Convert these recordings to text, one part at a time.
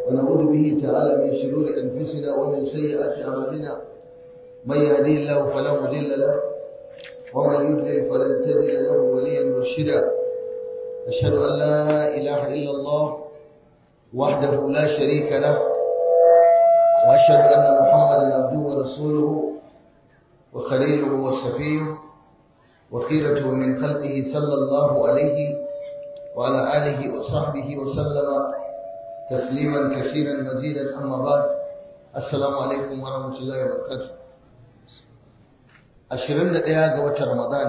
ونعوذ به تعالى من شرور أنفسنا ومن سيئات أعمالنا من يهديه الله فلا مضل له ومن يضلل فلن تجد له وليا مرشدا أشهد أن لا إله إلا الله وحده لا شريك له وأشهد أن محمدا عبده ورسوله وخليله وصفيه وخيرته من خلقه صلى الله عليه وعلى آله وصحبه وسلم تسليما كثيرا مزيدا أما بعد السلام عليكم ورحمة الله وبركاته ashirin da ɗaya ga watan Ramadan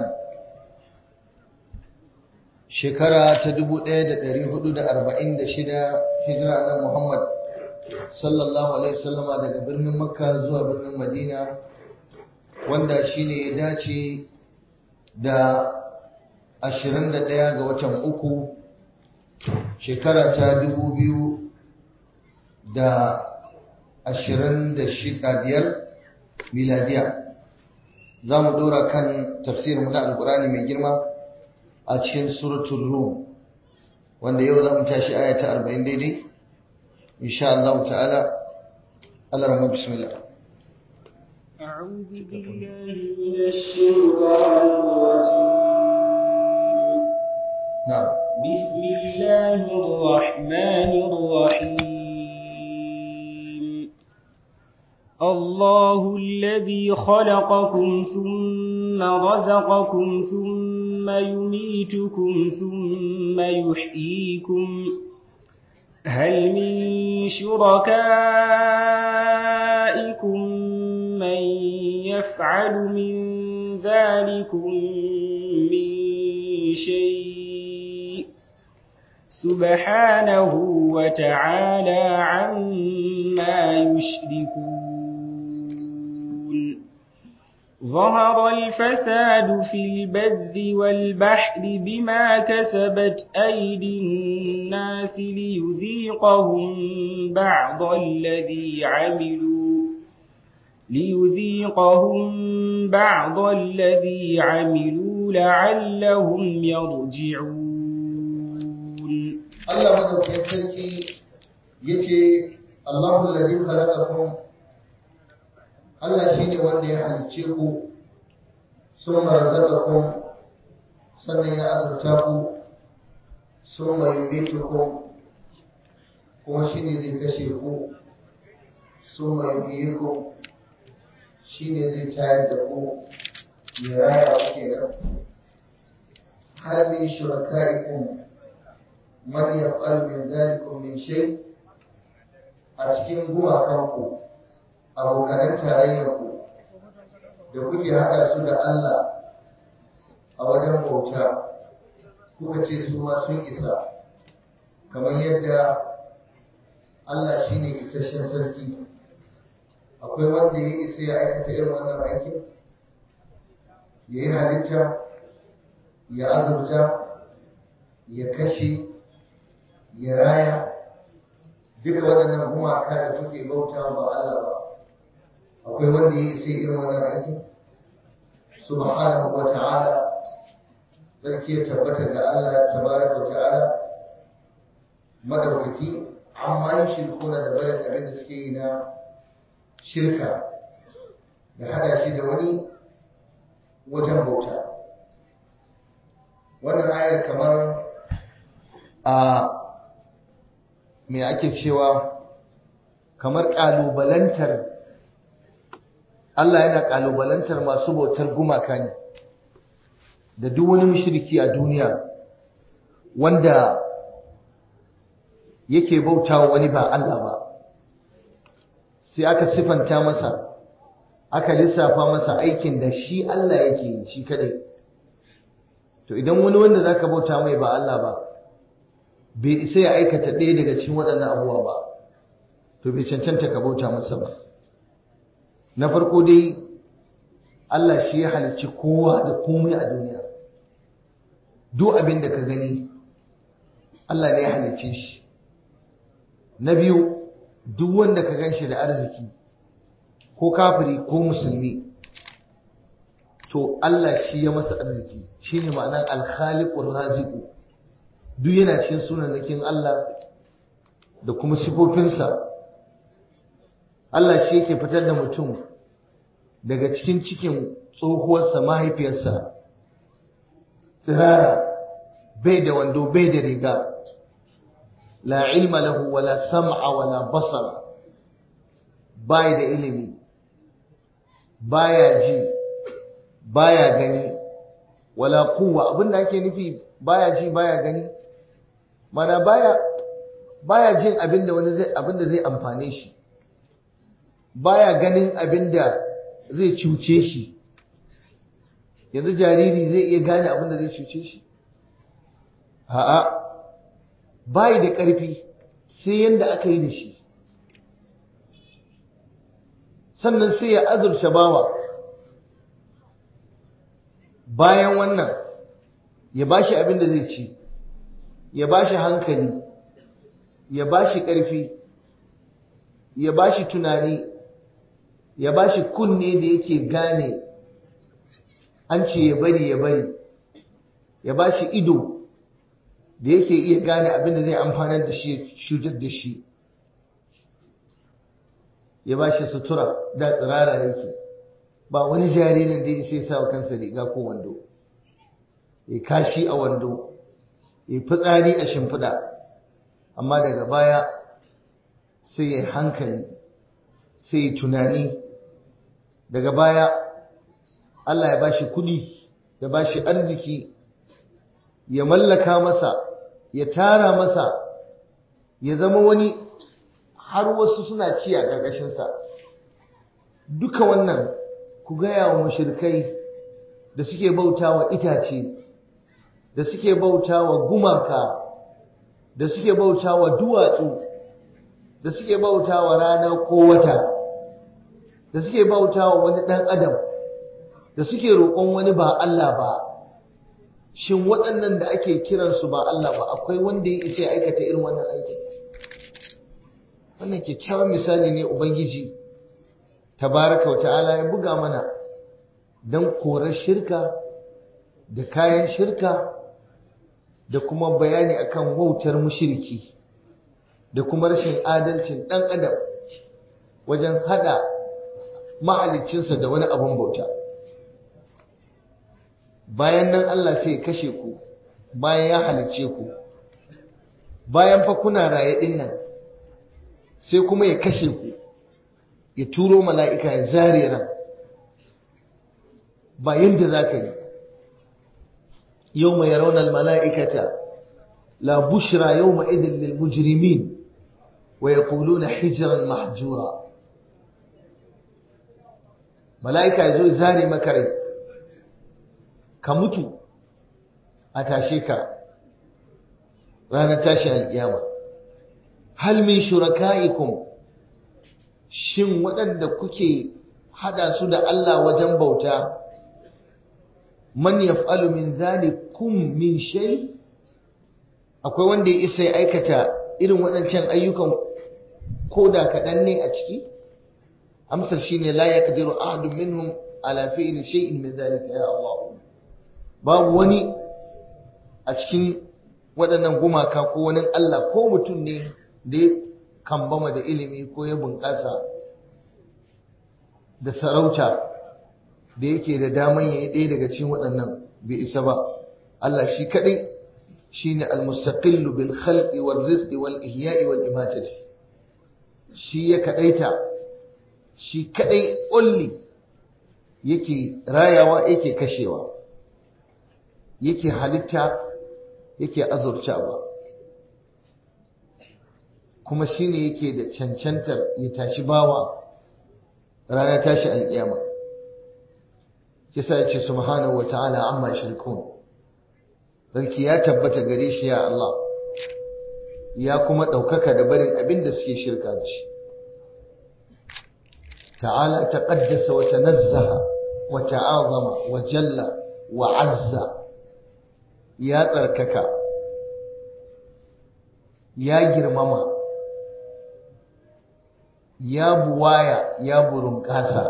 shekara ta dubu ɗaya da ɗari hudu da arba'in da shida hijira na Muhammad sallallahu alaihi wasallama daga birnin Makka zuwa birnin Madina wanda shine ya dace da ashirin da ɗaya ga watan uku shekara ta dubu biyu da ashirin da shida biyar miladiya za mu ɗora kan tafsirin na alkurani mai girma a cikin suratul rum wanda yau za mu tashi aya ta arba'in daidai insha Allah ta'ala Allah rahma bismillah أعوذ بالله من الشيطان الرجيم نعم بسم الله الرحمن الرحيم الله الذي خلقكم ثم رزقكم ثم يميتكم ثم يحييكم هل من شركائكم من يفعل من ذلكم من شيء سبحانه وتعالى عما يشركون ظهر الفساد في البر والبحر بما كسبت أيدي الناس ليذيقهم بعض الذي عملوا ليذيقهم بعض الذي عملوا لعلهم يرجعون Allah madaukakin sarki yace Allahu alladhi khalaqakum Allah shine wanda ya halicce ku summa razaqakum sannan ya azurta ku summa yumitukum kuma shine zai kashe ku summa yuhyikum shine zai tayar da ku ya raya ku kenan hal min shurakaikum man yaf'al min dhalikum min shay a cikin gumakanku abokanan tarayyarku da kuke haɗa su da Allah a wajen bauta kuka ce su ma sun isa kamar yadda Allah shine isasshen sarki akwai wanda ya isa ya aikata irin wannan aikin ya yi halitta ya azurta ya kashe ya raya duka waɗannan gumaka da kuke bauta ba Allah ba akwai wanda ya isa irin wannan aikin subhanahu wa ta'ala sarki ya tabbata da Allah tabaraka wa ta'ala madaukaki amma yin shirkuna da bayan abin da suke yi na shirka da hada shi da wani wajen bauta wannan ayar kamar a me ake cewa kamar ƙalubalantar Allah yana ƙalubalantar masu bautar gumaka ne da duk wani mushriki a duniya wanda yake bautawa wani ba Allah ba sai aka sifanta masa aka lissafa masa aikin da shi Allah yake yi shi kadai to idan wani wanda zaka bauta mai ba Allah ba bai isa ya aikata ɗaya daga cikin waɗannan abubuwa ba to bai cancanta ka bauta masa ba na farko dai Allah shi ya halicci kowa da komai a duniya duk abin da ka gani Allah ne ya halicce shi na biyu duk wanda ka gan shi da arziki ko kafiri ko musulmi to Allah shi ya masa arziki shine ma'anar alkhaliqur raziqu duk yana cikin sunanakin Allah da kuma sifofinsa Allah shi yake fitar da mutum daga cikin cikin tsohuwarsa mahaifiyarsa tsirara bai da wando bai da riga la ilma lahu wala sam'a wala basara bai da ilimi baya ji baya gani wala quwwa abinda ake nufi baya ji baya gani mana baya baya jin abinda wani zai abinda zai amfane shi baya ganin abinda zai cuce shi yanzu jariri zai iya gane abinda zai cuce shi a'a bai da ƙarfi sai yanda aka yi da shi sannan sai ya azurta bawa bayan wannan ya bashi abin da zai ci ya bashi hankali ya bashi ƙarfi ya bashi tunani ya bashi kunne da yake gane an ce ya bari ya bari ya bashi ido da yake iya gane abin da zai amfanar da shi shujar da shi ya bashi sutura da tsirara yake ba wani jaririn da ya sai sa wa kansa riga ko wando ya kashi a wando ya fitsari a shimfiɗa amma daga baya sai ya hankali sai ya tunani daga baya Allah ya bashi kuɗi ya bashi arziki ya mallaka masa ya tara masa ya zama wani har wasu suna ci a ƙarƙashinsa duka wannan ku gaya wa mashirkai da suke bauta wa itace da suke bauta wa gumaka da suke bauta wa duwatsu da suke bauta wa rana ko wata da suke bauta wa wani ɗan adam da suke roƙon wani ba Allah ba shin waɗannan da ake kiransu ba Allah ba akwai wanda ya isa aikata irin wannan aikin wannan kyakkyawan misali ne ubangiji tabaraka wa ta'ala ya buga mana don korar shirka da kayan shirka da kuma bayani akan wautar mushiriki da kuma rashin adalcin ɗan adam wajen hada mahaliccinsa da wani abin bauta bayan nan Allah sai ya kashe ku bayan ya halicce ku bayan fa kuna raye din nan sai kuma ya kashe ku ya turo mala'ika ya zare ran ba yadda za ka yi yau mai raunar mala'ikata la bushra yau ma'idin lilmujirimin wa ya kulu na hijiran mahjura mala'ika ya zo zare makarai ka mutu a tashe ka ranar tashi alƙiyama hal min shuraka'ikum shin waɗanda kuke hada su da Allah wajen bauta man yaf'alu min zalikum min shay akwai wanda ya isa ya aikata irin waɗancan ayyukan koda kaɗan ne a ciki amsar shine la yaqdiru ahadun minhum ala fi'li shay'in min zalika ya Allah babu wani a cikin waɗannan gumaka ko wani Allah ko mutum ne da ya kambama da ilimi ko ya bunƙasa da sarauta da yake da daman ya yi ɗaya daga cikin waɗannan bai isa ba Allah shi kaɗai shi ne almustaqillu bil khalqi wal rizqi wal ihya'i wal imatati shi ya kaɗaita shi kaɗai only yake rayawa yake kashewa yake halitta yake azurtawa kuma shine yake da cancantar ya tashi bawa ranar tashi alƙiyama kisa ya ce subhanahu wata'ala amma shirkun sarki ya tabbata gare shi ya Allah ya kuma ɗaukaka da barin abin da suke shirka da shi ta'ala taqaddasa wa tanazzaha wa ta'azama wa jalla wa azza ya tsarkaka ya girmama ya buwaya ya burunkasa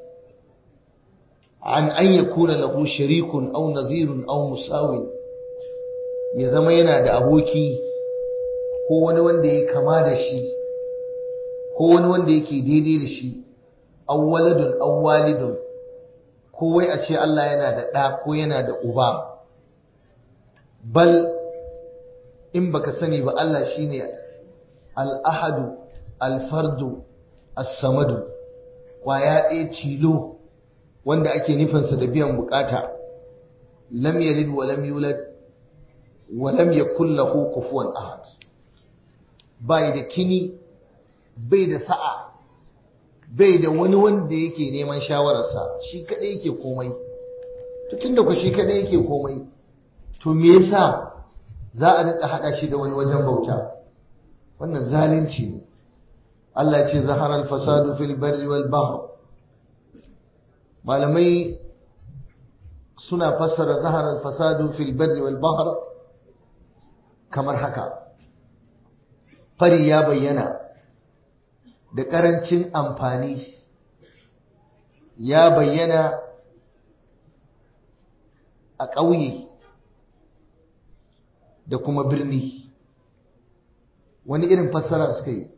an an yakuna lahu sharikun aw nazirun aw musawin ya zama yana da aboki ko wani wanda ya kama da shi ko wani wanda yake daidai da shi awwaladun awwalidun ko wai a ce Allah yana da ɗa ko yana da uba bal in baka sani ba Allah shine al-ahadu al-fardu as-samadu kwaya ɗaya tilo wanda ake nufinsa da biyan bukata lam yalid wa lam yulad wa lam yakul lahu kufuwan ahad bai da kini bai da sa'a bai da wani wanda yake neman shawararsa shi kadai yake komai to tunda ku shi kadai yake komai to me yasa za a rika hada shi da wani wajen bauta wannan zalunci ne Allah ce zahara al-fasadu fil barri wal bahr malamai suna fassara zahara al-fasadu fil barri wal bahr kamar haka fari ya bayyana da ƙarancin amfani ya bayyana a ƙauye da kuma birni wani irin fassara suka yi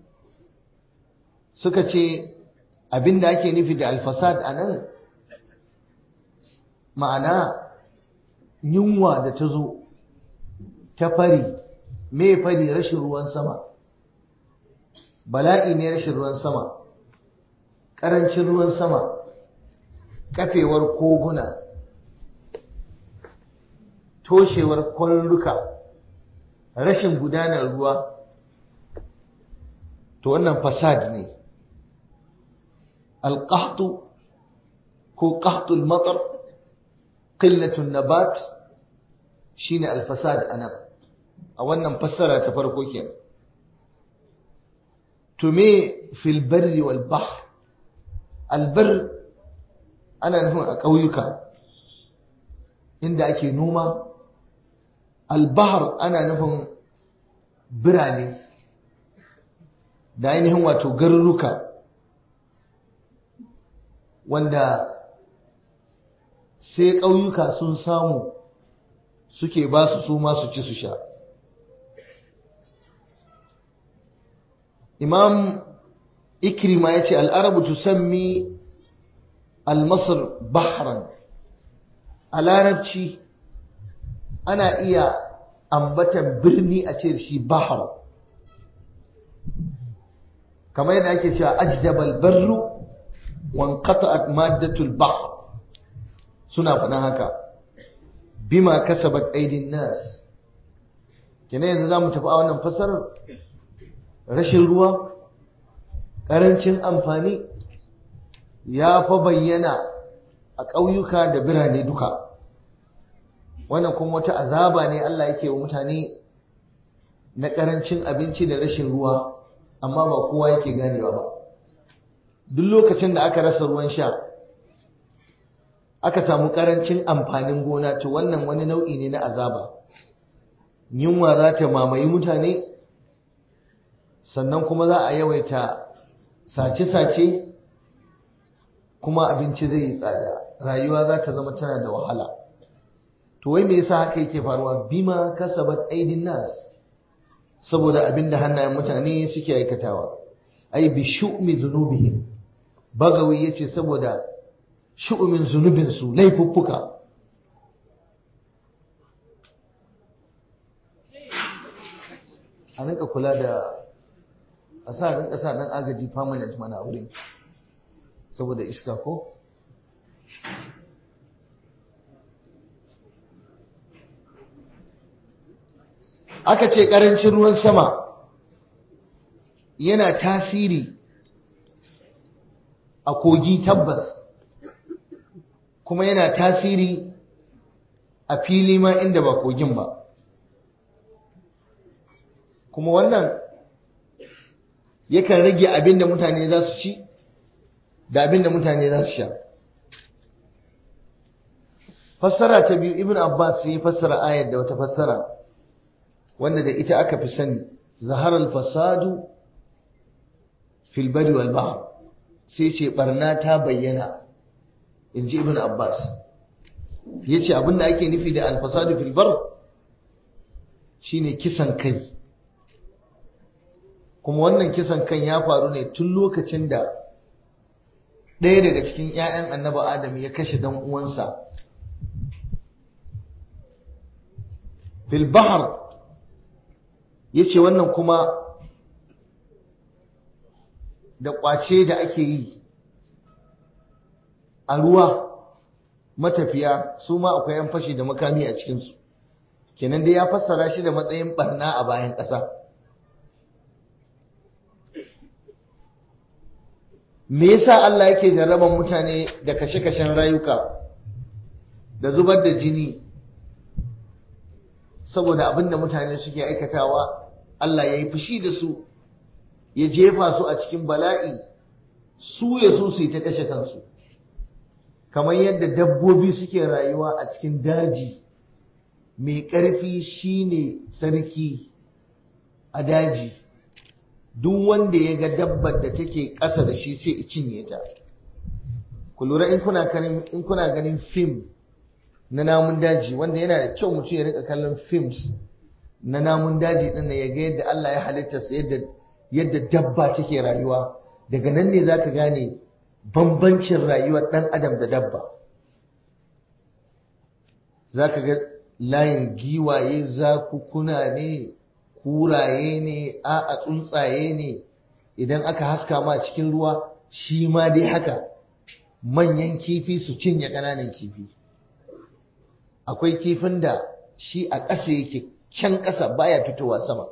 suka ce abinda ake nufi da alfasad a nan ma'ana yunwa da ta zo ta fari me fari rashin ruwan sama bala'i ne rashin ruwan sama ƙarancin ruwan sama kafewar koguna toshewar kwarruka rashin gudanar ruwa to wannan fasad ne alƙahtu ko ƙahtul matar ƙillatun nabat shine alfasad anan a wannan fassara ta farko kenan to me fil barri wal bahr albar ana nufin a ƙauyuka inda ake noma albahar ana nufin birane da ainihin wato garuruka wanda sai ƙauyuka sun samu suke ba su su masu ci su sha imam ikrima ya ce al'arabu tusammi al-masar bahran a larabci ana iya ambatan birni a ce shi bahar kamar yadda ake cewa ajdabal barru wan qata'at maddatul bahr suna faɗan haka bima kasabat aidin nas kenan yanzu zamu tafi a wannan fasarar rashin ruwa ƙarancin amfani ya fa bayyana a ƙauyuka da birane duka wannan kuma wata azaba ne Allah yake wa mutane na ƙarancin abinci da rashin ruwa amma ba kowa yake ganewa ba duk lokacin da aka rasa ruwan sha aka samu ƙarancin amfanin gona to wannan wani nau'i ne na azaba yunwa za ta mamaye mutane sannan kuma za a yawaita sace-sace kuma abinci zai yi tsada rayuwa za ta zama tana da wahala to wai me yasa haka yake faruwa bima kasabat aidin nas saboda abinda hannayen mutane suke aikatawa ai bi shu'mi dhunubihim bagawi yace saboda shu'umin zunubin su laifuffuka a rinka kula da a sa rinka sa dan agaji permanent mana a wurin saboda iska ko aka ce ƙarancin ruwan sama yana tasiri a kogi tabbas kuma yana tasiri a fili ma inda ba kogin ba kuma wannan yakan rage abin da mutane za su ci da abin da mutane za su sha fassara ta biyu ibn abbas ya fassara ayar da wata fassara wanda da ita aka fi sani zaharar fasadu fil bari wal bahr sai ce barna ta bayyana in ji ibn abbas ya ce abinda ake nufi da alfasadu fil bar shine kisan kai kuma wannan kisan kan ya faru ne tun lokacin da ɗaya daga cikin 'ya'yan annaba adam ya kashe dan uwansa fil bahar ya ce wannan kuma da ƙwace da ake yi a ruwa matafiya su ma akwai 'yan fashi da makami a cikinsu kenan dai ya fassara shi da matsayin barna a bayan ƙasa me yasa Allah yake jarraban mutane da kashe-kashen rayuka da zubar da jini saboda abin da mutane suke aikatawa Allah ya yi fushi da su ya jefa su a cikin bala'i su ya so su yi ta kashe kansu kamar yadda dabbobi suke rayuwa a cikin daji mai ƙarfi shine sarki a daji duk wanda ya ga dabbar da take ƙasa da shi sai cinye ta ku lura in kuna ganin fim na namun daji wanda yana da kyau mutum ya rika kallon films na namun daji din ya ga yadda Allah ya halitta su yadda yadda dabba take rayuwa daga nan ne zaka gane bambancin rayuwar dan adam da dabba zaka ga layin giwaye zakukuna ne kuraye ne a a tsuntsaye ne idan aka haska ma cikin ruwa shi ma dai haka manyan kifi su cinye ƙananan kifi akwai kifin da shi a ƙasa yake can ƙasa baya fitowa sama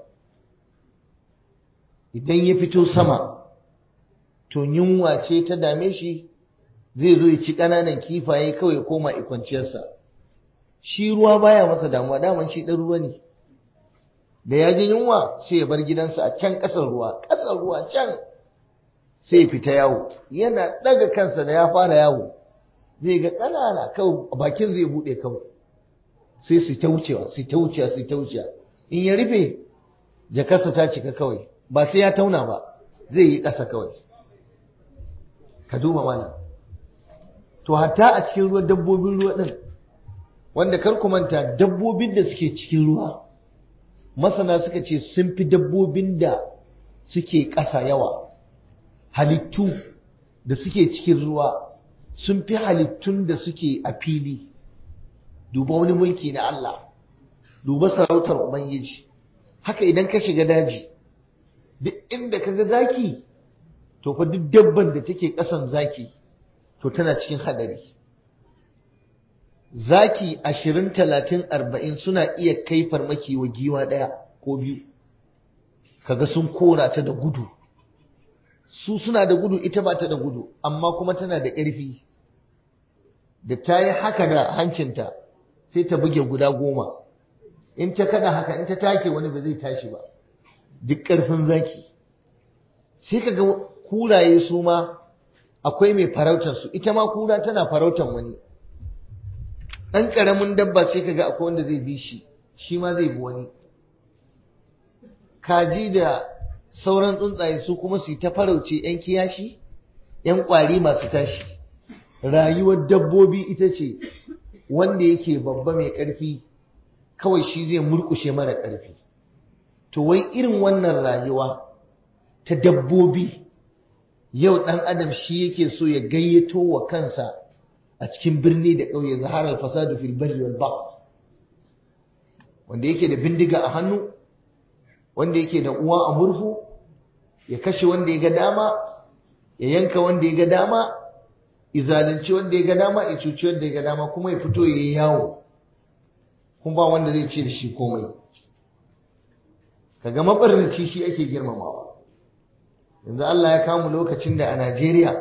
idan ya fito sama to yunwa ce ta dame shi zai zo ya ci ƙananan kifaye kawai koma ikwanciyarsa shi ruwa baya masa damuwa daman shi ɗan ruwa ne da ya ji yunwa sai ya bar gidansa a can ƙasar ruwa ƙasar ruwa can sai ya fita yawo yana ɗaga kansa da ya fara yawo zai ga ƙanana kawai bakin zai buɗe kawai sai su ta wucewa su ta wucewa su ta wucewa in ya rufe jakarsa ta cika kawai ba sai ya tauna ba zai yi ƙasa kawai ka duba mana to hatta a cikin ruwa dabbobin ruwa ɗin wanda kar ku manta dabbobin da suke cikin ruwa masana suka ce sun fi dabbobin da suke ƙasa yawa halittu da suke cikin ruwa sun fi halittun da suke a fili duba wani mulki na Allah duba sarautar ubangiji haka idan ka shiga daji duk inda kaga zaki to fa duk dabban da take kasan zaki to tana cikin hadari zaki ashirin talatin arba'in suna iya kai farmaki wa giwa ɗaya ko biyu kaga sun kora ta da gudu su suna da gudu ita ba ta da gudu amma kuma tana da ƙarfi da ta yi haka da hancinta sai ta buge guda goma in ta kada haka in ta take wani ba zai tashi ba duk ƙarfin zaki sai ka ga kuraye su ma akwai mai farautar su ita ma kura tana farautar wani ɗan ƙaramin dabba sai ka ga akwai wanda zai bi shi shi ma zai bi wani kaji da sauran tsuntsaye su kuma su yi ta farauce 'yan kiyashi 'yan ƙwari masu tashi rayuwar dabbobi ita ce wanda yake babba mai ƙarfi kawai shi zai murkushe mara ƙarfi to wai irin wannan rayuwa ta dabbobi yau ɗan adam shi yake so ya gayyato wa kansa a cikin birni da ƙauye zaharar fasadu fil barri wal bahr wanda yake da bindiga a hannu wanda yake da uwa a murhu ya kashe wanda ya ga dama ya yanka wanda ya ga dama izalunci wanda ya ga dama ya cuci wanda ya ga dama kuma ya fito ya yi yawo kuma ba wanda zai ce da shi komai kaga mabarnaci shi ake girmamawa yanzu Allah ya kamu lokacin da a Najeriya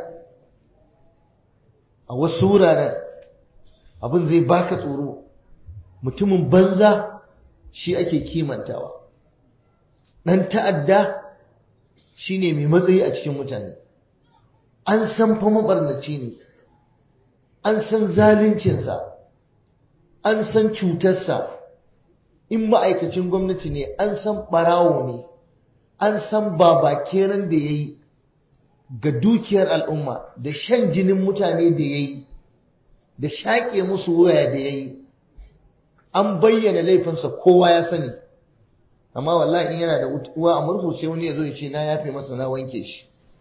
a wasu wuraren abin zai baka tsoro mutumin banza shi ake kimantawa ɗan ta'adda shi ne mai matsayi a cikin mutane an san fa mabarnaci ne an san zaluncinsa an san cutarsa in ma'aikacin gwamnati ne an san ɓarawo ne an san babakeren da ya yi ga dukiyar al'umma da shan jinin mutane da ya yi da shaƙe musu waya da ya yi an bayyana laifinsa kowa ya sani amma wallahi in yana da uwa a murhu sai wani ya zo ya ce na yafe masa na wanke shi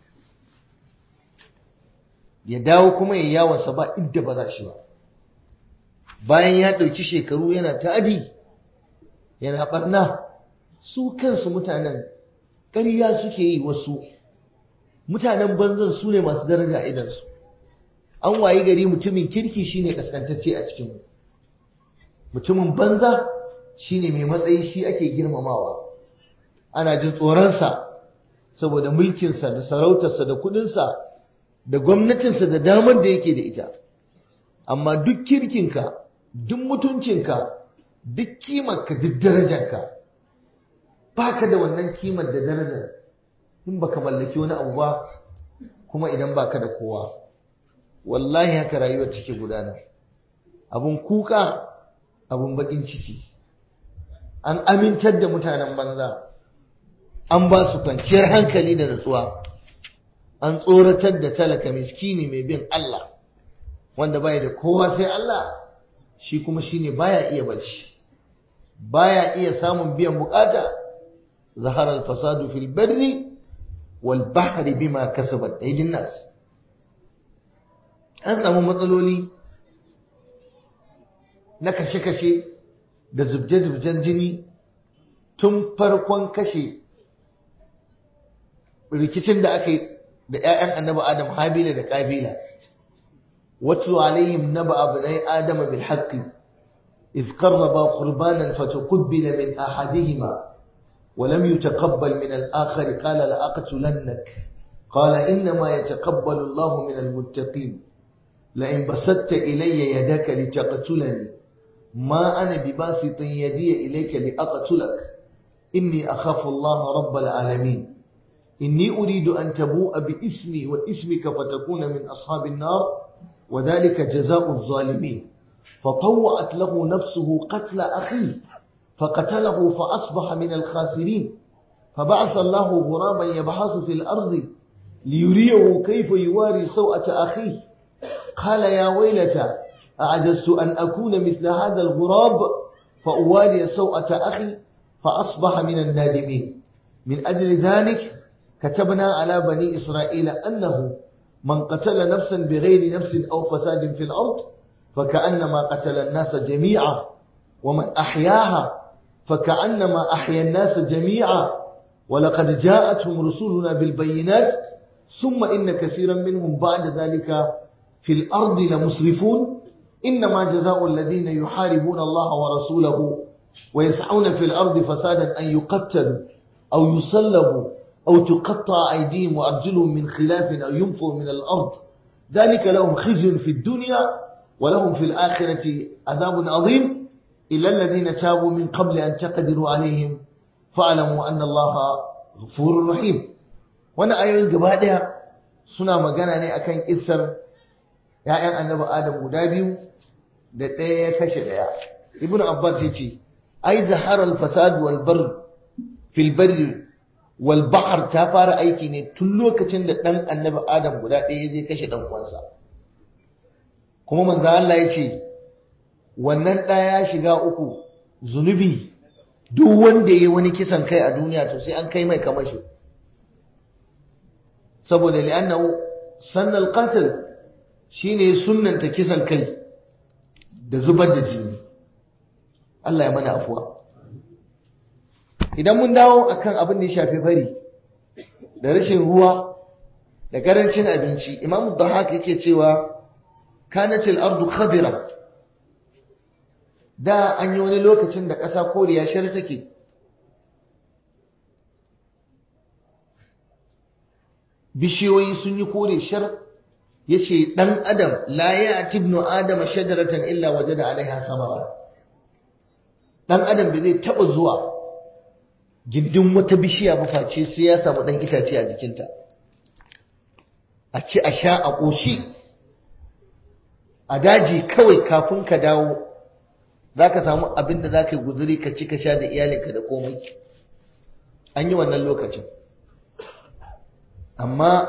ya dawo kuma ya yawansa ba inda ba za shi ba bayan ya ɗauki shekaru yana ta'adi yana ɓarna su kansu mutanen ƙarya suke yi wasu mutanen banzan su ne masu daraja a idansu an wayi gari mutumin kirki shine kaskantacce a cikin mutumin banza shine mai matsayi shi ake girmamawa ana jin tsoronsa saboda mulkinsa da sarautarsa da kudinsa da gwamnatinsa da damar da yake da ita amma duk kirkinka duk mutuncinka duk kimarka duk darajarka baka da wannan kimar da darajar in baka mallaki wani abu ba kuma idan baka da kowa wallahi haka rayuwar take gudana abun kuka abun bakin ciki an amintar da mutanen banza an ba su kwanciyar hankali da natsuwa an tsoratar da talaka miskini mai bin Allah wanda baya da kowa sai Allah shi kuma shine baya iya bacci baya iya samun biyan bukata zahara al-fasadu fil barri wal bahri bima kasabat aydin nas an samu matsaloli na kashe-kashe da zubje-zubjen jini tun farkon kashe rikicin da aka yi da 'ya'yan annabi adam habila da kabila watlu alaihim naba abnai adama bil haqqi إذ قربا قربانا فتقبل من أحدهما ولم يتقبل من الآخر قال لأقتلنك قال إنما يتقبل الله من المتقين لئن بسطت إلي يدك لتقتلني ما أنا بباسط يدي إليك لأقتلك إني أخاف الله رب العالمين إني أريد أن تبوء باسمي واسمك فتكون من أصحاب النار وذلك جزاء الظالمين فطوعت له نفسه قتل أخيه فقتله فأصبح من الخاسرين فبعث الله غرابا يبحث في الأرض ليريه كيف يواري سوءة أخيه قال يا ويلتى أعجزت أن أكون مثل هذا الغراب فأواري سوءة أخي فأصبح من النادمين من أجل ذلك كتبنا على بني إسرائيل أنه من قتل نفسا بغير نفس أو فساد في الأرض فكأنما قتل الناس جميعا ومن أحياها فكأنما أحيا الناس جميعا ولقد جاءتهم رسولنا بالبينات ثم إن كثيرا منهم بعد ذلك في الأرض لمسرفون إنما جزاء الذين يحاربون الله ورسوله ويسعون في الأرض فسادا أن يقتلوا أو يصلبوا أو تقطع أيديهم وأرجلهم من خلاف أو ينفوا من الأرض ذلك لهم خزي في الدنيا ولهم في الآخرة عذاب عظيم إلا الذين تابوا من قبل أن تقدروا عليهم فاعلموا أن الله غفور رحيم وانا أيضا قبادها suna magana ne akan kissar ‘ya'yan annabi Adam guda biyu da ɗaya ya kashe ɗaya. Ibn Abbas ya ce, Ai, zaharar fasad wal bar fil barri wal bahar ta fara aiki ne tun lokacin da ɗan annabi Adam guda ɗaya zai kashe ɗan uwansa. Kuma manzo Allah ya ce, wannan ɗaya ya shiga uku zunubi duk wanda ya yi wani kisan kai a duniya to sai an kai mai kamashi. Saboda li'annahu sannal qatil shine sunnanta kisan kai da zubar da jini Allah ya mana afuwa idan mun dawo akan abin da ya shafi fari da rashin ruwa da karancin abinci imamu dhahak yake cewa kanatil ardu khadira da an yi wani lokacin da ƙasa koriya shar take bishiyoyi sun yi kore shar yace dan adam la ya'ti ibnu adama shajaratan illa wajada alaiha samara dan adam bai zai taba zuwa gindin wata bishiya ba face sai ya samu dan itace a jikinta a ci a sha a koshi a daji kawai kafin ka dawo zaka samu abin da zaka yi guzuri ka ci ka sha da iyalinka da komai an yi wannan lokacin amma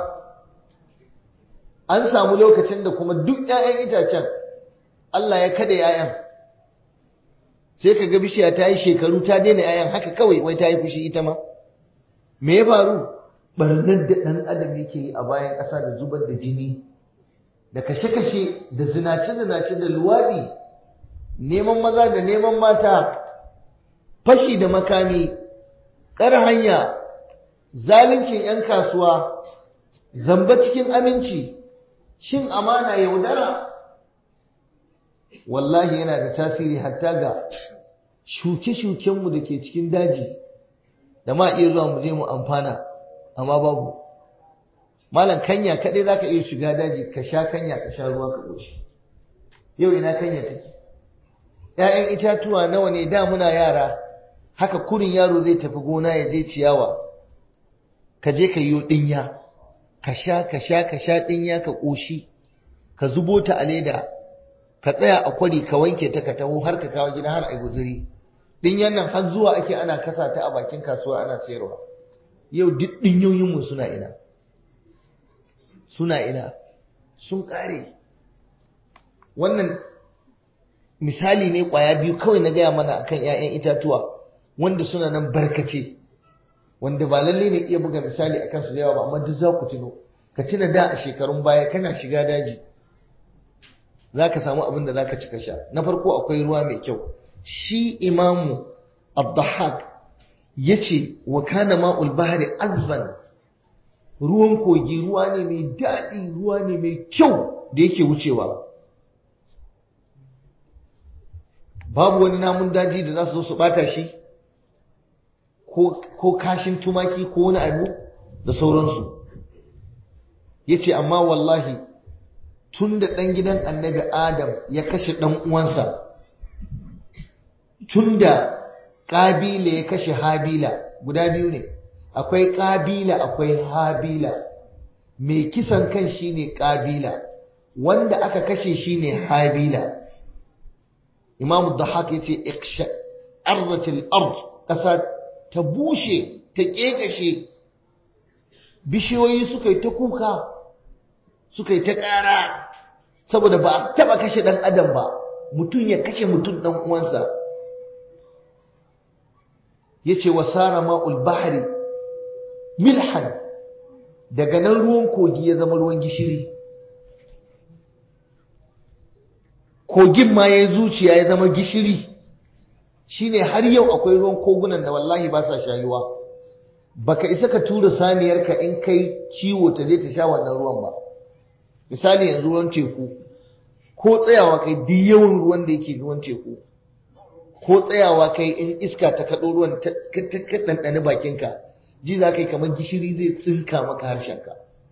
an samu lokacin da kuma duk ‘ya'yan itacen Allah ya kada ‘ya'yan sai ka ga bishiya ta yi shekaru ta daina yayan haka kawai wai ta yi fushi ita ma me ya faru barnar da ɗan adam yake yi a bayan ƙasa da zubar da jini da kashe-kashe da zinace-zinace da luwaɗi neman maza da neman mata fashi da makami tsar hanya zaluncin 'yan kasuwa zamba cikin aminci cin amana yaudara wallahi yana da tasiri hatta ga shuke-shukenmu da ke cikin daji da ma iya zuwa mu je mu amfana amma babu malam kanya kaɗai za ka iya shiga daji ka sha kanya ka sha ruwa ka ƙoshi yau ina kanya take ‘ya'yan itatuwa nawa ne da muna yara haka kurin yaro zai tafi gona ya je ciyawa ka je ka yi ɗinya ka sha ka sha ka sha ɗinya ka ƙoshi ka zubo ta a leda ka tsaya a kwari ka wanke ta ka taho har ka kawo gida har a guzuri ɗinyan nan har zuwa ake ana kasa ta a bakin kasuwa ana sayarwa yau duk ɗinyoyinmu suna ina suna ina sun ƙare wannan misali ne ƙwaya biyu kawai na gaya mana akan 'ya'yan itatuwa wanda suna nan barkace wanda ba lalle ne iya buga misali akan su da yawa ba amma duk za ku tuno ka tuna da a shekarun baya kana shiga daji za ka samu abin da za ka ci ka sha na farko akwai ruwa mai kyau shi imamu abdahak ya ce wa kana ma'ul bahari azban ruwan kogi ruwa ne mai daɗi ruwa ne mai kyau da yake wucewa babu wani namun daji da za su zo su ɓata shi ko kashin tumaki ko wani abu da sauransu ya ce amma wallahi tun da ɗan gidan annabi adam ya kashe ɗan uwansa tun da ƙabila ya kashe habila guda biyu ne akwai ƙabila akwai habila mai kisan kan shine ƙabila wanda aka kashe shine habila imamu dahak ya ce arzatil ard ƙasa ta bushe ta ƙeƙashe bishiyoyi suka yi ta kuka suka yi ta ƙara saboda ba a taɓa kashe ɗan adam ba mutum ya kashe mutum ɗan uwansa ya ce wa sara ma'ul bahari milhan daga nan ruwan kogi ya zama ruwan gishiri kogin ma ya zuciya ya zama gishiri shine har yau akwai ruwan kogunan da wallahi ba sa shayuwa baka isa ka tura saniyarka in kai kiwo ta je ta sha wannan ruwan ba misali yanzu ruwan teku ko tsayawa kai duk yawan ruwan da yake ruwan teku ko tsayawa kai in iska ta kaɗo ruwan ta ɗanɗani bakinka ji za ka yi kamar gishiri zai tsinka maka harshenka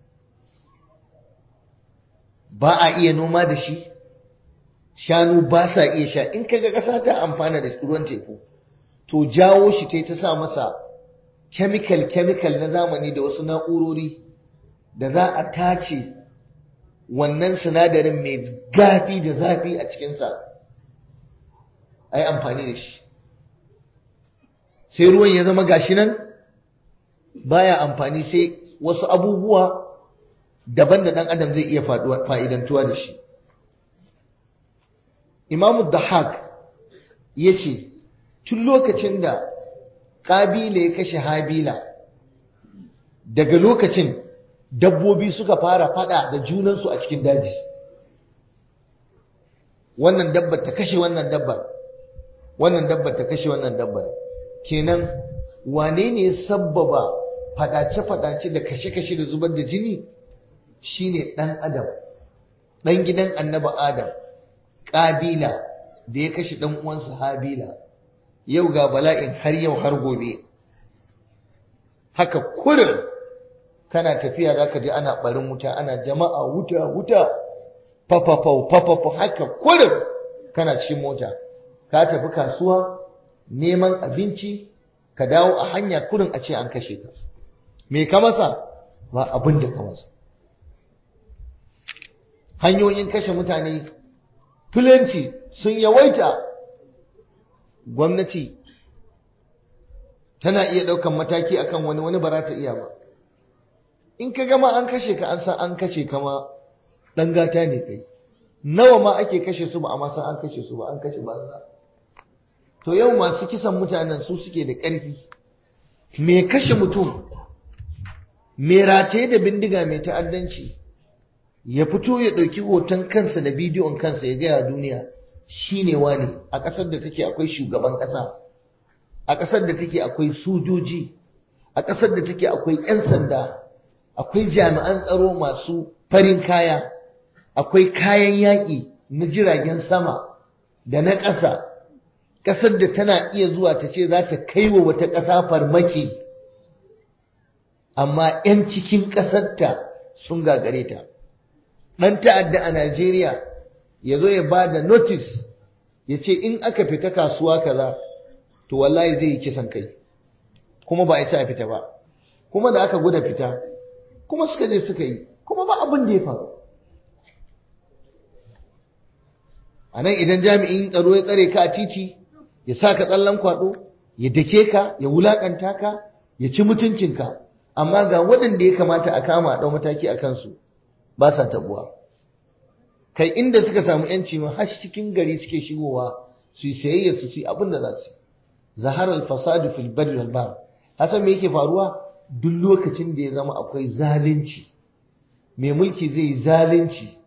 ba a iya noma da shi shanu ba sa iya sha in kaga ƙasa ta amfana da ruwan teku to jawo shi ta ta sa masa chemical chemical na zamani da wasu na'urori da za a tace wannan sinadarin mai gafi da zafi a cikinsa a yi amfani da shi sai ruwan ya zama gashi nan baya amfani sai wasu abubuwa daban da ɗan adam zai iya fa'idantuwa da shi imamu dahak ya ce tun lokacin da ƙabila ya kashe habila daga lokacin dabbobi suka fara fada da junansu a cikin daji wannan dabbar ta kashe wannan dabbar wannan dabbar ta kashe wannan dabbar kenan wane ne sabbaba fadace-fadace da kashe-kashe da zubar da jini shine dan adam dan gidan annabi adam ƙabila da ya kashe dan uwansa habila yau ga bala'in har yau har gobe haka kurin kana tafiya za ka ji ana ɓarin wuta ana jama'a wuta wuta fafafau fafafau haka kurin kana cikin mota ka tafi kasuwa neman abinci ka dawo a hanya kurin a ce an kashe ka me ka masa ba abin da ka masa hanyoyin kashe mutane filanci sun yawaita gwamnati tana iya ɗaukan mataki akan wani wani ba za ta iya ba in ka gama an kashe ka an san an kashe ka ma ɗan gata ne kai nawa ma ake kashe su ba amma san an kashe su ba an kashe banza to yau masu kisan mutanen su suke da ƙarfi me kashe mutum me rataye da bindiga mai ta'addanci ya fito ya ɗauki hoton kansa da bidiyon kansa ya gaya duniya shi ne wani a ƙasar da take akwai shugaban ƙasa a ƙasar da take akwai sojoji a ƙasar da take akwai 'yan sanda akwai jami'an tsaro masu farin kaya akwai kayan yaƙi na jiragen sama da na ƙasa ƙasar da tana iya zuwa ta ce za ta kai wa wata ƙasa farmaki amma 'yan cikin ƙasarta sun gagare ta ɗan ta'adda a Najeriya ya zo ya ba da notice ya ce in aka fita kasuwa kaza to wallahi zai yi kisan kai kuma ba a isa a fita ba kuma da aka guda fita kuma suka je suka yi kuma ba abin da ya faru a nan idan jami'in tsaro ya tsare ka a titi ya sa ka tsallan kwaɗo ya dake ka ya wulaƙanta ka ya ci mutuncinka amma ga waɗanda ya kamata a kama a ɗau mataki a kansu ba sa tabuwa kai inda suka samu yanci ma har cikin gari suke shigowa su yi sayayya su yi abin da za su zahar al-fasadu fil barri wal bahr hasan me yake faruwa duk lokacin da ya zama akwai zalunci mai mulki zai yi zalunci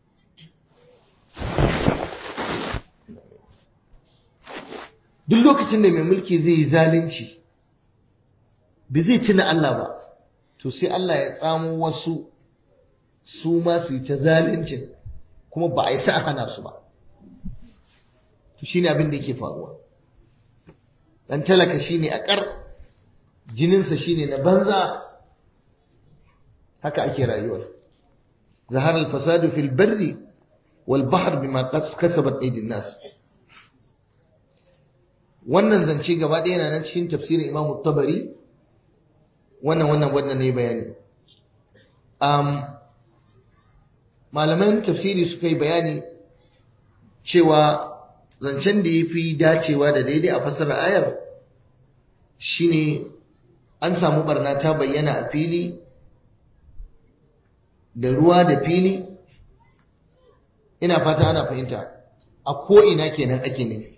duk lokacin da mai mulki zai yi zalunci ba zai tuna Allah ba to sai Allah ya tsamo wasu su ma su yi ta zaluncin kuma ba a yi sa hana su ba to shine abin da yake faruwa dan talaka shine a kar jininsa shine na banza haka ake rayuwar zahar al-fasadu fil barri wal bahr bima kasabat aydin nas wannan zance gaba ɗaya yana nan cikin tafsirin Imam Tabari wannan wannan wannan ne bayani um, malaman tafsiri suka yi bayani cewa zancen da ya fi dacewa da daidai a fasar ayar shine an samu barna ta bayyana a fili da ruwa da fili ina fata ana fahimta a ko'ina kenan ake nufi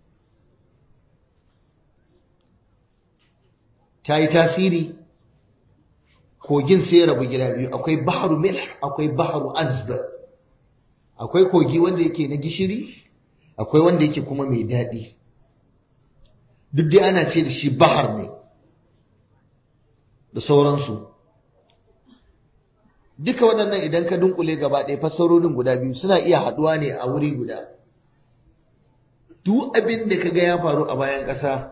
ta yi tasiri kogin sai rabu gida biyu akwai baharu milh akwai baharu azba akwai kogi wanda yake na gishiri akwai wanda yake kuma mai daɗi duk dai ana ce da shi bahar ne da sauransu duka waɗannan idan ka dunkule gaba ɗaya fassarorin guda biyu suna iya haɗuwa ne a wuri guda duk abin da ka ga ya faru a bayan ƙasa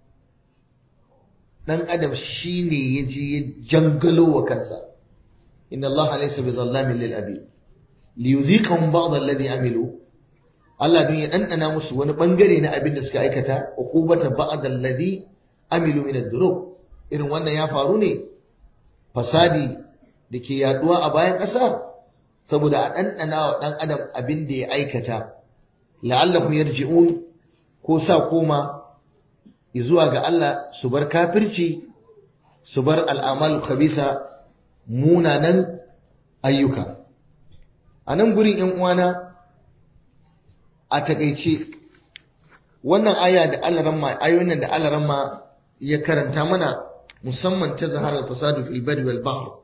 dan adam shine ya je ya jangalo wa kansa inna Allah laysa bi zallamin lil abi li yuziqahum ba'd alladhi amilu Allah dun ya dandana musu wani bangare na abin da suka aikata uqubata ba'd alladhi amilu min ad-dhunub irin wannan ya faru ne fasadi da ke yaduwa a bayan ƙasa saboda a dandana wa dan adam abin da ya aikata la'allahum yarji'un ko sa koma zuwa ga Allah su bar kafirci su bar al'amal khabisa munanan ayyuka a nan gurin ‘yan uwana a takaice wannan aya da alaramma ayoyin da alaramma ya karanta mana musamman ta zaharar fasadu fil bari wal bahr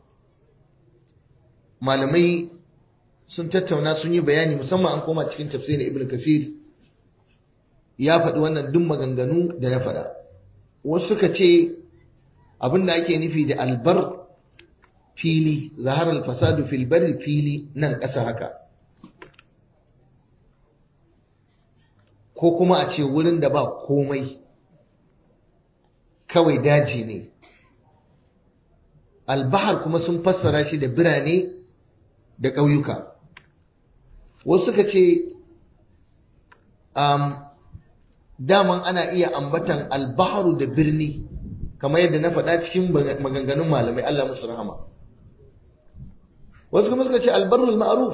malamai sun tattauna sun yi bayani musamman an koma cikin tafsirin ibn kasir ya faɗi wannan duk maganganu da na faɗa wasu suka ce abin da ake nufi da albar fili zaharar fasadu fil bari fili nan ƙasa haka ko kuma a ce wurin da ba komai kawai daji ne albahar kuma sun fassara shi da birane da ƙauyuka wasu suka ce um, daman ana iya ambatan albaharu da birni kamar yadda na faɗa cikin maganganun malamai Allah musu rahama wasu kuma suka ce albarrul ma'ruf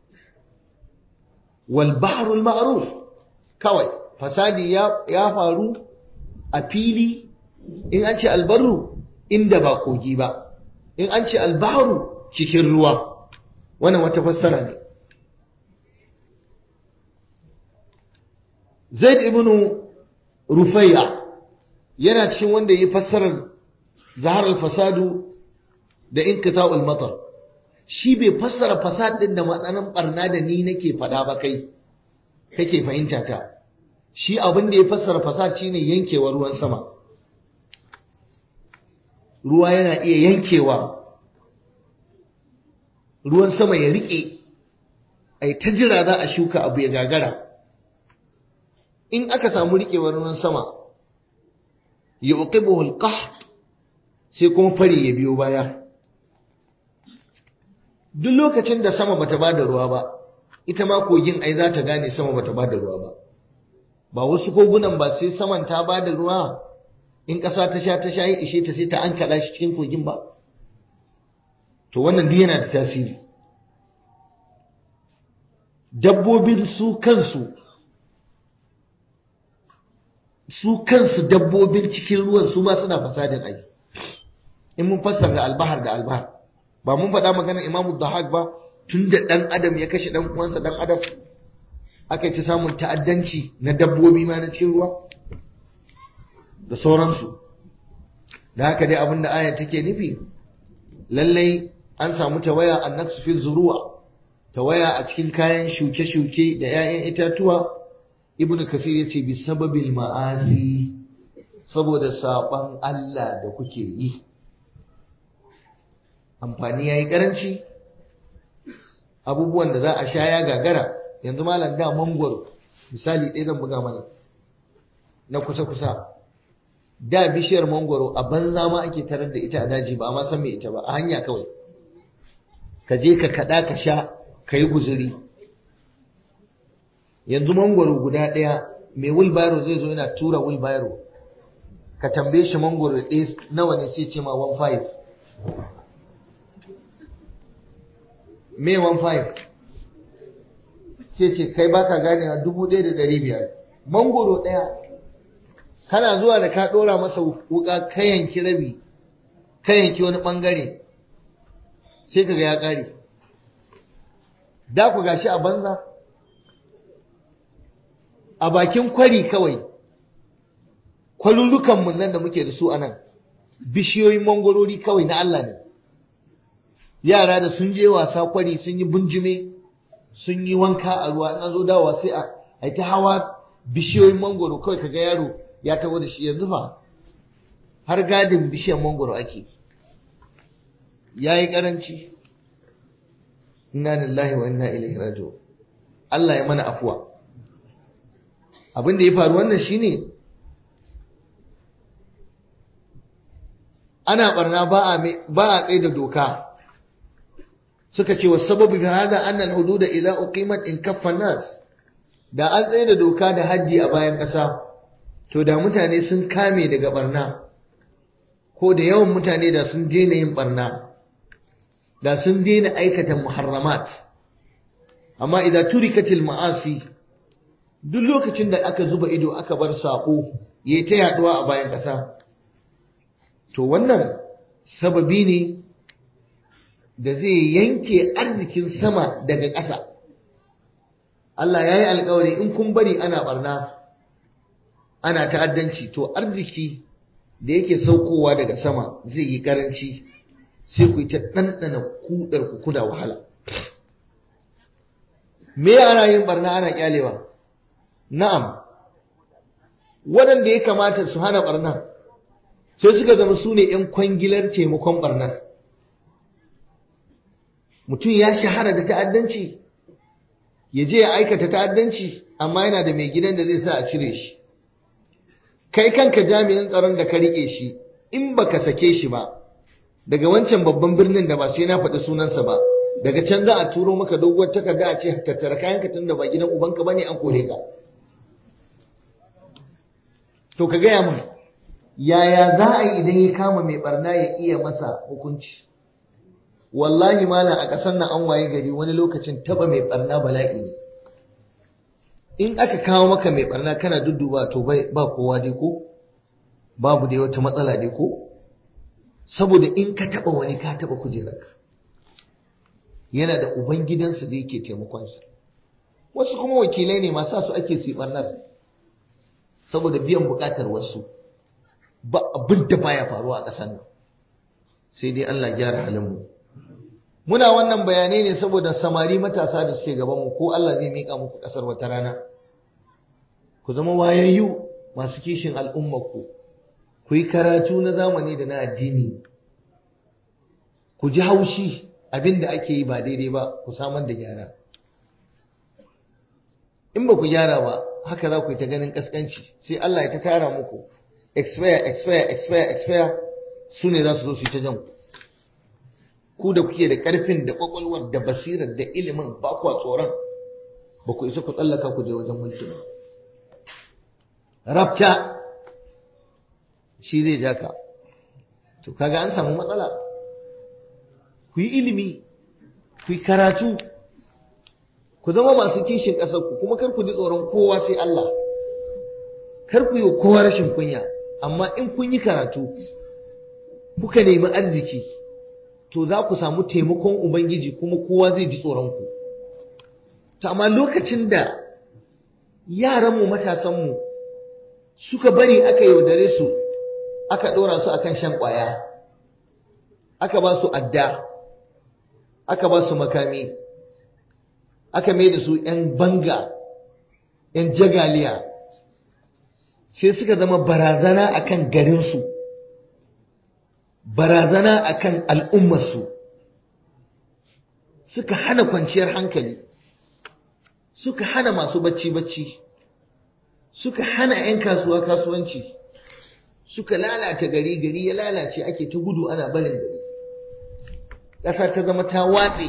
wal bahrul ma'ruf kawai fasadi ya faru a fili in an ce albarru inda ba kogi ba in an ce albahru cikin ruwa wannan wata fassara ne zaid ibnu rufai'a yana cikin wanda ya fassarar zahar al-fasadu da inqita'ul matar shi bai fassara fasad din da matsanin barna da ni nake fada ba kai kake fahimta ta shi abin da ya fassara fasad shine yankewar ruwan sama ruwa yana iya yankewa ruwan sama ya rike ai ta jira za a shuka abu ya gagara in aka samu rikewar ruwan sama ya uqibuhu al-qahd sai kuma fari ya biyo baya duk lokacin da sama bata bada ruwa ba ita ma kogin ai za ta gane sama bata bada ruwa ba ba wasu kogunan ba sai saman ta bada ruwa in ƙasa ta sha ta sha yi ishe ta sai ta an kaɗa shi cikin kogin ba to wannan duk yana da tasiri dabbobin su kansu su kansu dabbobin cikin ruwan su ma suna fasadin ai in mun fassara albahar da albahar ba mun faɗa maganar imamu dahak ba tun da ɗan adam ya kashe ɗan uwansa ɗan adam aka ci samun ta'addanci na dabbobi ma na cikin ruwa da sauransu da haka dai abin da aya take nufi lallai an samu tawaya an naqsu fil zuru'a tawaya a cikin kayan shuke-shuke da 'ya'yan itatuwa ibnu kasir yace bi sababil ma'asi saboda saban Allah da kuke yi amfani yayi karanci abubuwan da za a sha ya gagara yanzu malam da mangwaro misali ɗaya zan buga mana na kusa-kusa da bishiyar mangwaro a banza ma ake tarar da ita a daji ba ma san me ita ba a hanya kawai ka je ka kaɗa ka sha ka yi guzuri yanzu mangwaro guda ɗaya mai wilbaro zai zo yana tura wilbaro ka tambaye shi mangwaro ɗaya nawa ne sai ce ma 1.5 me 1.5 sai ce kai baka ganewa dubu ɗaya da ɗari biyar mangwaro ɗaya kana zuwa da ka ɗora masa wuka ka yanki rabi ka yanki wani ɓangare sai ka ga ya ƙare da ku gashi a banza a bakin kwari kawai kwalulukanmu nan da muke da su a nan bishiyoyin mangwarori kawai na Allah ne yara da sun je wasa kwari sun yi bunjime sun yi wanka a ruwa in zo dawa sai a ta hawa bishiyoyin mangwaro kawai kaga yaro ya taho da shi yanzu fa har gadin bishiyar mangwaro ake ya yi karanci inna lillahi wa inna ilaihi raji'un Allah ya mana afuwa abin da ya faru wannan shine ana barna ba a ba a tsaye da doka suka ce wa sababu fi hada anna al-hudud idza uqimat in kaffa nas da an tsaye da doka da haddi a bayan ƙasa to da mutane sun kame daga barna ko da yawan mutane da sun daina yin barna da sun daina aikata muharramat amma idan turikatil ma'asi duk lokacin da aka zuba ido aka bar sako yayi ta yaduwa a bayan ƙasa to wannan sababi ne da zai yanke arzikin sama daga ƙasa Allah ya yi alkawari in kun bari ana barna ana ta'addanci to arziki da yake saukowa daga sama zai yi karanci sai ku yi ta ɗanɗana kudar ku kuna wahala me ana yin barna ana kyalewa na'am waɗanda ya kamata su hana barna sai suka zama su ne 'yan kwangilar taimakon barnar mutum ya shahara da ta'addanci ya je ya aikata ta'addanci amma yana da mai gidan da zai sa a cire shi kai kanka jami'in tsaron da ka rike shi in baka sake shi ba daga wancan babban birnin da ba sai na faɗi sunansa ba daga can za a turo maka doguwar takarda a ce tattara kayanka tun da ba gidan ubanka bane an kore ka to ka gaya min yaya za a yi idan ya kama mai barna ya iya masa hukunci wallahi malam a ƙasar nan an waye gari wani lokacin taba mai barna bala'i ne in aka kawo maka mai barna kana dudduba to ba kowa dai ko babu dai wata matsala dai ko saboda in ka taba wani ka taba kujerarka yana da uban gidansa da yake taimakonsa wasu kuma wakilai ne masu su ake su barnar saboda biyan bukatar wasu ba abin da baya faruwa a ƙasar nan sai dai Allah gyara halinmu muna wannan bayanai ne saboda samari matasa da suke gaban mu ko Allah zai mika muku ƙasar wata rana ku zama wayayyu masu kishin al'ummarku ku yi karatu na zamani da na addini ku ji haushi abin da ake yi ba daidai ba ku samar da gyara in ba ku gyara ba haka za ku yi ta ganin kaskanci sai Allah ya ta tara muku expire expire expire expire su ne za su zo su yi ta jan ku da kuke da karfin da kwakwalwar da basirar da ilimin ba ku tsoron ba ku isa ku tsallaka ku je wajen mulki ba rabta shi zai ja ka to kaga an samu matsala ku yi ilimi ku yi karatu ku zama masu kishin ƙasarku kuma kar ku ji tsoron kowa sai Allah kar ku yi kowa rashin kunya amma in kun yi karatu kuka nemi arziki to za ku samu taimakon ubangiji kuma kowa zai ji tsoron ku to amma lokacin da yaranmu matasanmu suka bari aka yaudare su aka ɗora su akan shan ƙwaya aka ba su adda aka ba su makami aka mai da su ‘yan banga ‘yan jagaliya sai suka zama barazana akan garinsu barazana akan al'ummarsu suka hana kwanciyar hankali suka hana masu bacci-bacci suka hana ‘yan kasuwa kasuwanci suka lalata gari gari ya lalace ake ta gudu ana barin gari ƙasa ta zama ta watse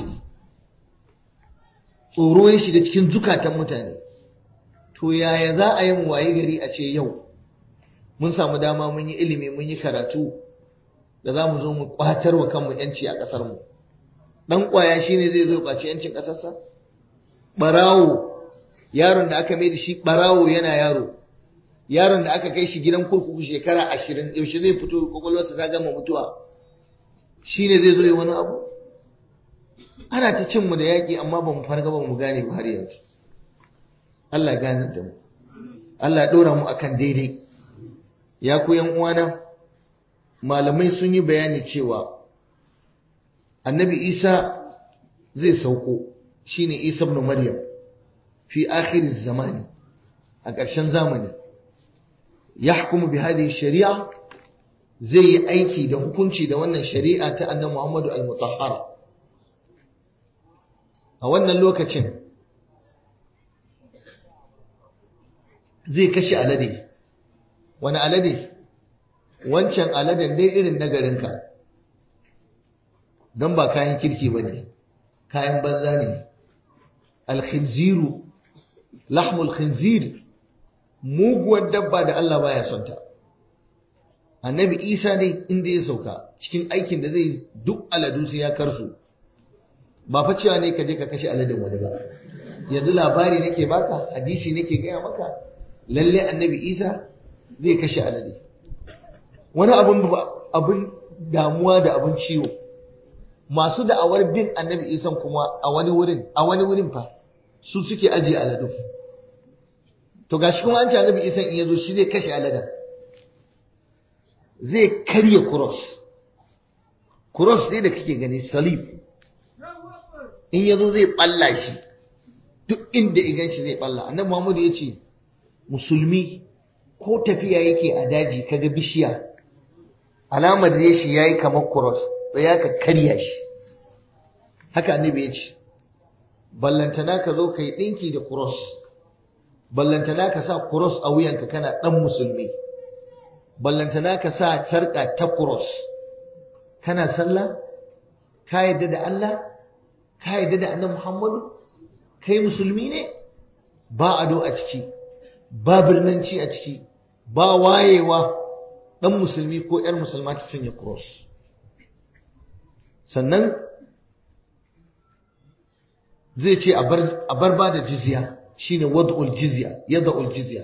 tsoro ya shiga cikin zukatan mutane to yaya za a yi mu waye gari a ce yau mun samu dama mun yi ilimi mun yi karatu da za mu zo mu kwatar wa kanmu yanci a ƙasar mu dan kwaya shine zai zo kwaci yancin ƙasarsa barawo yaron da aka mai da shi barawo yana yaro yaron da aka kai shi gidan kurkuku shekara ashirin yaushe zai fito kwakwalwarsa ta gama mutuwa shine zai zo yi wani abu ana ta cin mu da yaƙi amma ba mu farga ba mu gane ba har yanzu Allah ya gane da mu Allah ya ɗora mu akan daidai ya ku yan uwana malamai sun yi bayani cewa annabi Isa zai sauko shine Isa ibn Maryam fi akhir zamani a ƙarshen zamani yahkumu bi hadhihi shari'a zai yi aiki da hukunci da wannan shari'a ta annabi Muhammadu al-Mutahhara a wannan lokacin zai kashe alade wani alade wancan aladen dai irin na garinka don ba kayan kirki ba ne kayan banza ne alkhinziru lahmul khinzir muguwar dabba da Allah baya son ta annabi isa dai inda ya sauka cikin aikin da zai duk aladu sai ya karsu ba fa cewa ne ka je ka kashe aladin wani ba yanzu labari nake baka hadisi nake gaya maka lalle annabi isa zai kashe alade wani abin abin damuwa da abin ciwo masu da'awar bin annabi isan kuma a wani wurin a wani wurin fa su suke ajiye aladu to gashi kuma an ce annabi isan in yazo shi zai kashe aladen zai karya cross cross dai da kake gani salib in yazo zai balla shi duk inda igan shi zai balla annabi Muhammad ya ce musulmi ko tafiya yake a daji kaga bishiya alamar da shi yayi kamar cross tsaya ka karya shi haka annabi ya ce ballantana ka zo kai dinki da cross ballantana ka sa cross a wuyanka kana dan musulmi ballantana ka sa sarka ta cross kana sallah ka yadda da Allah ka yadda da annabi Muhammadu kai musulmi ne ba ado a ciki ba birnanci a ciki ba wayewa dan musulmi ko yar musulma ta sanya cross sannan zai ce a bar ba da jizya shine wad'ul jizya yad'ul jizya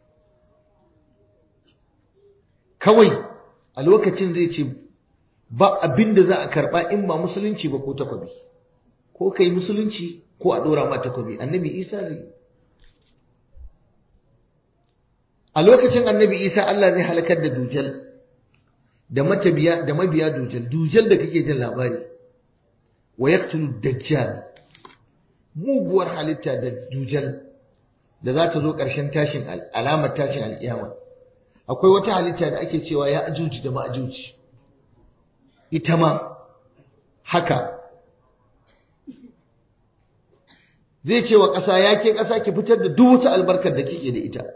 kawai a lokacin zai ce ba abin da za a karba in ba musulunci ba ko takwabi ko kai musulunci ko a dora ma takwabi annabi isa zai a lokacin annabi isa Allah zai halakar da dujal da matabiya da mabiya dujal dujal da kake jin labari wa yaqtulu dajjal muguwar halitta da dujal da za ta zo ƙarshen tashin alamar tashin alƙiyama akwai wata halitta da ake cewa ya ajuji da ma'ajuji ita ma haka zai ce wa ƙasa ya ke ƙasa ki fitar da duk wata albarkar da kike da ita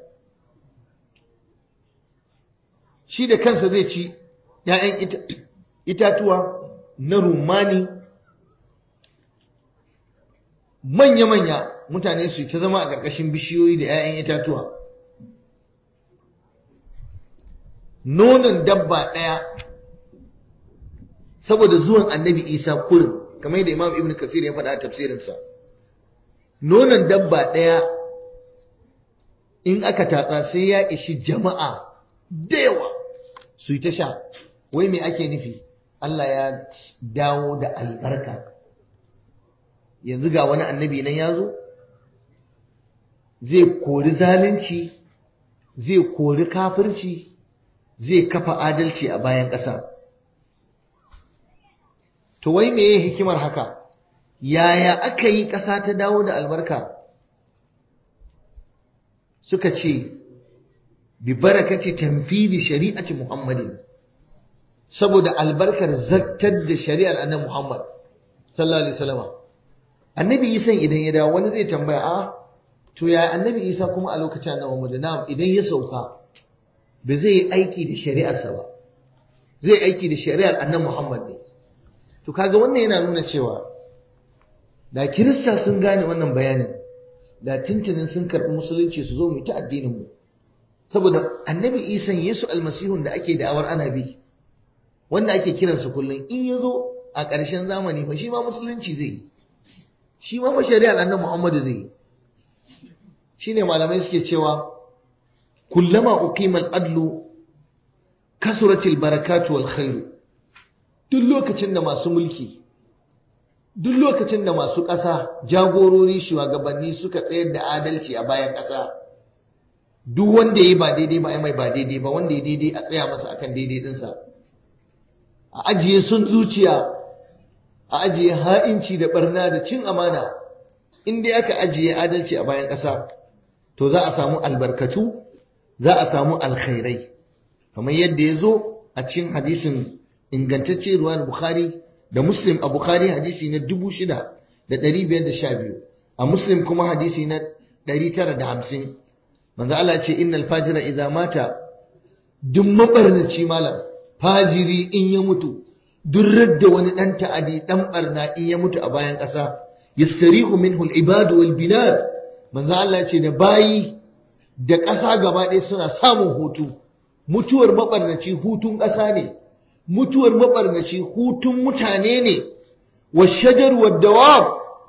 shi da kansa zai ci ‘ya'yan itatuwa na rumani manya-manya mutane su ta zama a ƙarƙashin bishiyoyi da ‘ya'yan itatuwa nonon dabba ɗaya saboda zuwan annabi isa kurin kamar yadda imam ibn kasir ya faɗa a tafsirinsa nonon dabba ɗaya in aka tatsa sai ya ishi jama'a da yawa su yi ta sha wai me ake nufi Allah ya dawo da albarka yanzu ga wani annabi nan ya zo zai kori zalunci zai kori kafirci zai kafa adalci a bayan ƙasa to wai meye hikimar haka yaya aka yi ƙasa ta dawo da albarka suka ce bi barakati tanfidi shari'ati muhammadin saboda albarkar zaktar da shari'ar annabi muhammad sallallahu alaihi wasallam annabi isa idan ya dawo wani zai tambaya a to ya annabi isa kuma a lokacin annabi muhammad na'am idan ya sauka ba zai yi aiki da shari'arsa ba zai aiki da shari'ar annabi muhammad ne to kaga wannan yana nuna cewa da kirista sun gane wannan bayanin da tuntunin sun karɓi musulunci su zo mu ta addinin mu saboda annabi isan yesu almasihun da ake da'awar ana bi wanda ake kiransa kullum in ya zo a ƙarshen zamani fa shi ma musulunci zai yi shi ma shari'ar annabi muhammadu zai yi shine malamai suke cewa kullama uqima al-adlu kasuratil barakatu wal khairu duk lokacin da masu mulki duk lokacin da masu ƙasa jagorori shugabanni suka tsayar da adalci a bayan ƙasa duk wanda ya ba daidai ba mai ba daidai ba wanda ya daidai a tsaya masa akan daidai dinsa a ajiye sun zuciya a ajiye ha'inci da barna da cin amana in dai aka ajiye adalci a bayan ƙasa to za a samu albarkatu za a samu alkhairai kamar yadda ya zo a cikin hadisin ingantacce ruwan bukhari da muslim a bukhari hadisi na dubu shida da ɗari biyar da sha biyu a muslim kuma hadisi na ɗari tara da hamsin manzo Allah ce innal fajira idza mata duk mabarnaci malam fajiri in ya mutu duk radda wani dan ta'adi dan barna in ya mutu a bayan ƙasa yastarihu minhu al-ibad wal bilad manzo Allah ce da bayi da ƙasa gaba ɗaya suna samun hutu mutuwar mabarnaci hutun ƙasa ne mutuwar mabarnaci hutun mutane ne wa shajar wa dawab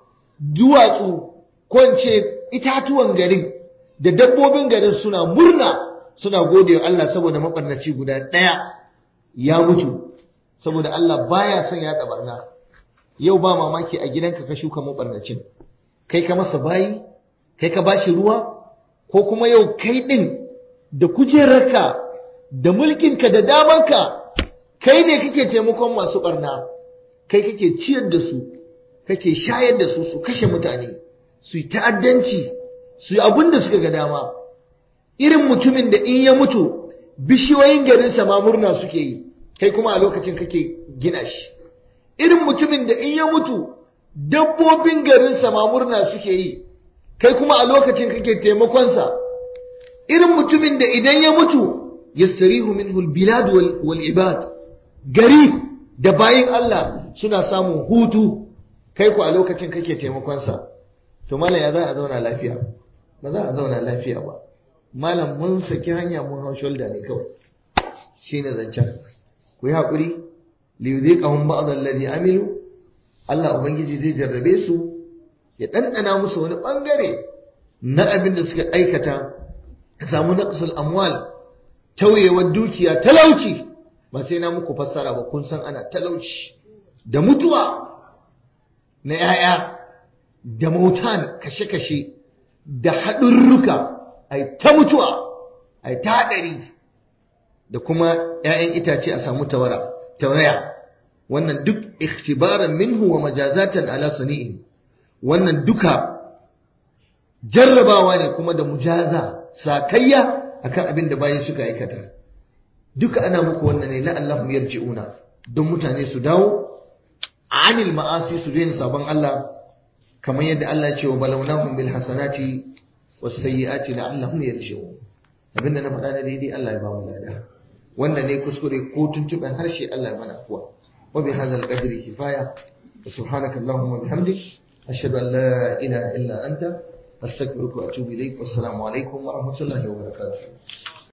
duwatsu ko itatuwan garin da dabbobin garin suna murna suna gode wa Allah saboda mabarnaci guda ɗaya ya mutu saboda Allah baya son ya barna yau ba mamaki a gidanka ka shuka mabarnacin kai ka masa bayi kai ka bashi ruwa ko kuma yau kai ɗin da kujerarka da mulkinka da damanka kai ne kake taimakon masu barna kai kake ciyar da su kake shayar da su su kashe mutane su yi ta'addanci su yi abin da suka ga dama irin mutumin da in ya mutu bishiyoyin garinsa ma murna suke yi kai kuma a lokacin kake gina shi irin mutumin da in ya mutu dabbobin garinsa ma murna suke yi kai kuma a lokacin kake taimakonsa irin mutumin da idan ya mutu yastarihu minhu albilad wal ibad gari da bayin Allah suna samun hutu kai ku a lokacin kake taimakonsa to malam ya za a zauna lafiya ba za a zauna lafiya ba malam mun saki hanya mun hau shoulder ne kawai shine zancen ku yi haƙuri li yuziqahum ba'd alladhi amilu Allah ubangiji zai jarrabe su ya ɗanɗana musu wani ɓangare na abin da suka aikata ka samu naqsul amwal tauyewar dukiya talauci ba sai na muku fassara ba kun san ana talauci da mutuwa na 'ya'ya da mautan kashe-kashe da haɗurruka ai ta mutuwa ai ta hadari da kuma ƴaƴan itace a samu tawara tawaya wannan duk ikhtibaran minhu wa majazatan ala sani'in wannan duka jarrabawa ne kuma da mujaza sakayya akan abin da bayan suka aikata duka ana muku wannan ne la'allahum yarji'una don mutane su dawo anil ma'asi su daina sabon Allah kamar yadda Allah ya ce wa balawnahum bil hasanati was sayyiati la'allahum yarji'un abinda na faɗa na daidai Allah ya ba mu lada wannan ne kuskure ko tuntuɓen harshe Allah ya mana kuwa wa bi hadzal qadri kifaya subhanaka allahumma bihamdik ashhadu an la ilaha illa anta astaghfiruka wa atubu ilaik wassalamu alaikum wa rahmatullahi wa barakatuh